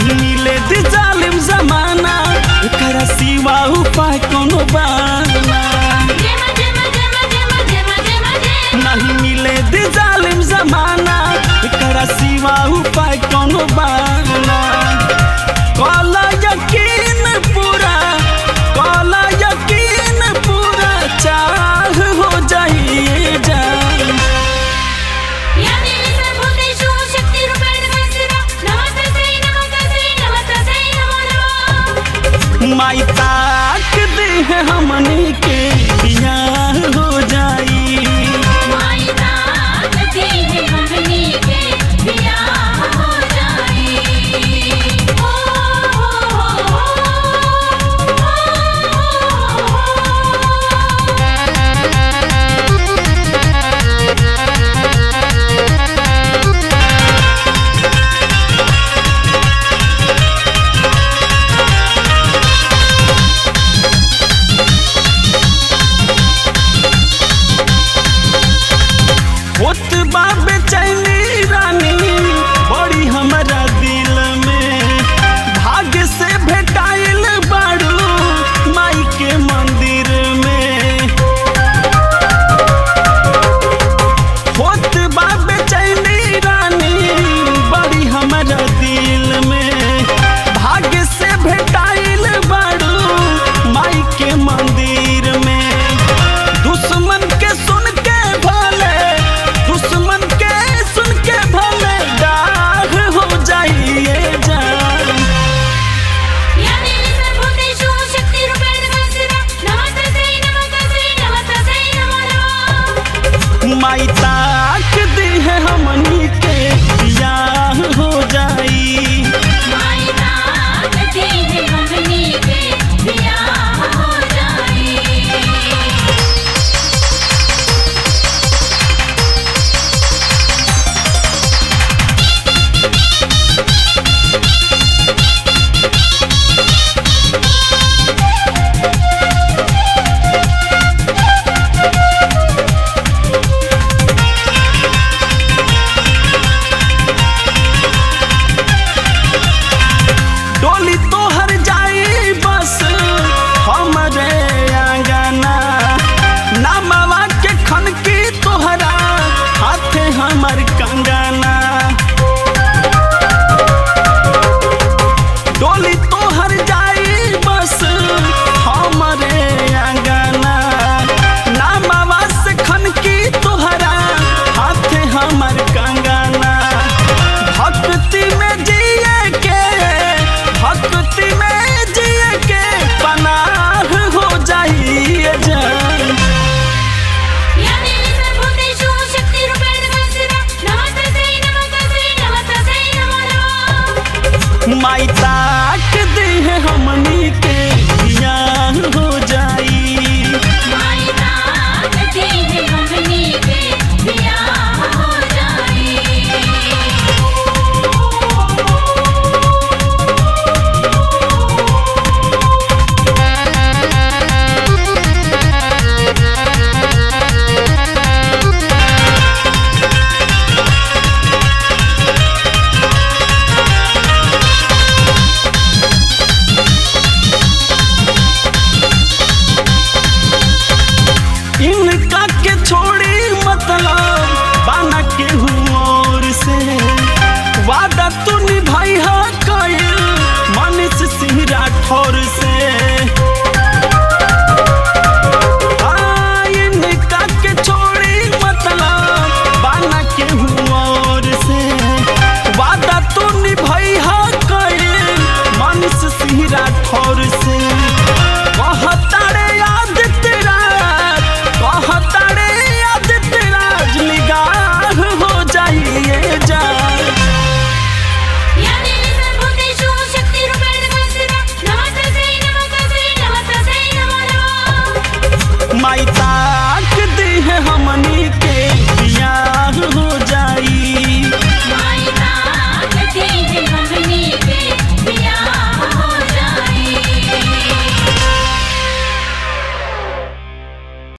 नहीं मिले दी जालिम जमाना एकरा सिवा उपाय कोनो बाना नहीं मिले दी जालिम जमाना एकरा सिवा उपाय कोनो बाना काला यकीन पूरा काला यकीन पूरा चाह हो जाइए जान माई ताक दे है हमनी के बियाह हो जाई होत बा बेचैनी रानी बड़ी हमारा दिल में भाग्य से भेटाइल बाड़ू माई के मंदिर में होत बा बेचैनी रानी बड़ी हमारा दिल में भाग्य से भेटाइल बाड़ू माई के मंदिर में दुश्मन के सुन के भले दुश्मन के सुन के भले डाह हो जाइए जान माई ताक दी है हमनी के बियाह हो जाई डोली तोहर जाई बस हमरे आंगना नामवा के खनकी तोहरा हाथे हमर कंगना डोली तोहर जाई बस हमरे आंगना नामवा से खनकी तोहरा हाथे हमर कंगना भक्ति में जिए के भक्ति में जिए के पनाह हो जाइए जान माई ताक दे है हमनी